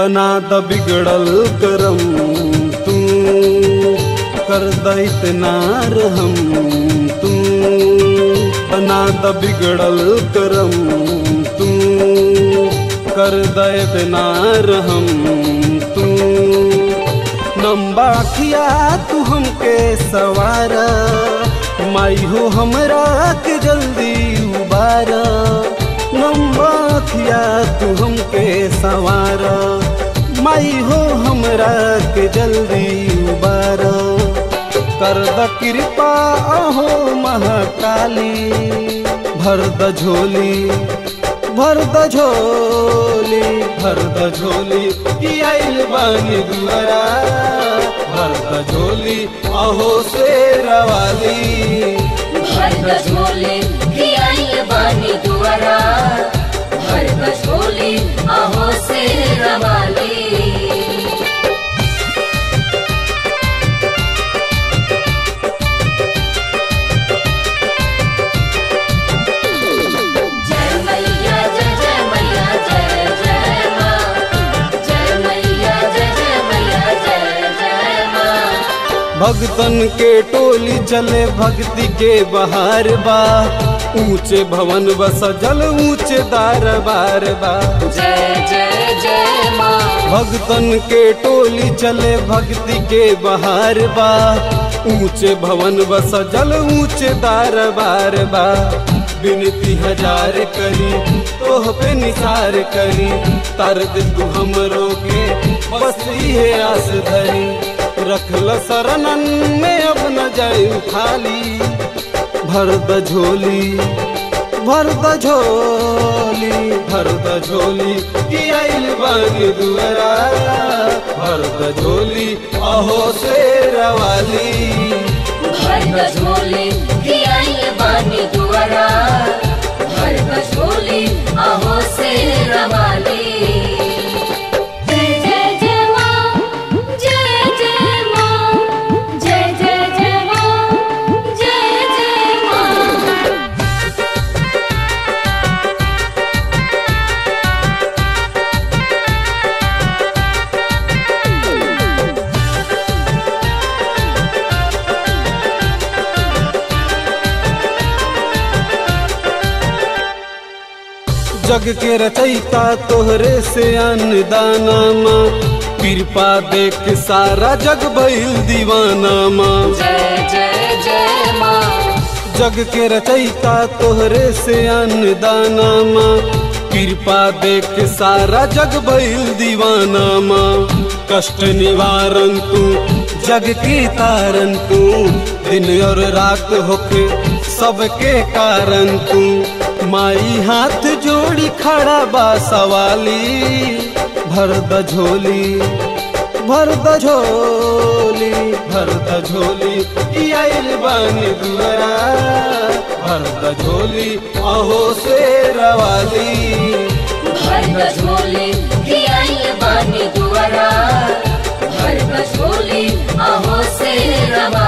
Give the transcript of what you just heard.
बना द बिगड़ल करम तू कर द इतना रहम तू बना द बिगड़ल करम तू कर द इतना रहम तू नम्बा खिया तू हमके सवारा माई हो हमरा के जल्दी उबारा नम्बा खिया तू हमके सवारा माई हो हमरा के जल्दी उबारा कर द कृपा अहो महाकाली भर द झोली भर द झोली भर द झोली ई आइल बानी दुआरा भर द झोली अहो शेरवाली भर द झोली की आई बानी दुआरा भर द झोली अहो से रवाली जय मैया जय जय मैया जय जय माँ जय मैया जय जय मैया जय जय माँ भगतन के टोली चले भक्ति के बहार बा ऊंचे भवन बस जल ऊंचे दार बार बा जय जय जय माँ भगतन के टोली चले भक्ति के बहार बा ऊंचे भवन बस जल ऊंचे दार बार बा बिनती हजार करी तोह पे निसार करी तार दे तू हमरो के बस ये आस धरी रखल शरणन में अब न जाई खाली भर द झोली भर द झोली भर द झोली की आइल बानी दुआरा भर द झोली अहो शेरवाली भर द झोली की आई बानी दुआरा भर द झोली अहो से रवाली जय जय जय माँ जय जय माँ जय जय जय माँ जय जय माँ जग के रचैता तोहरे से अन्नदाना माँ कृपा देख सारा जग भइल दीवाना माँ जय जय जय माँ जग के रचैता तोहरे से अन्नदाना माँ कृपा देख सारा जग भइल दीवाना माँ कष्ट निवारण तू जग की तारन तू दिन और रात होके सबके कारण तू माई हाथ जोड़ी खड़ा बा सवाली भर द झोली भर द झोली भर द झोली ई आइल बानी दुआरा भर द झोली अहो शेरवाली भर द झोली की आई बानी दुआरा भर द झोली अहो से रवाली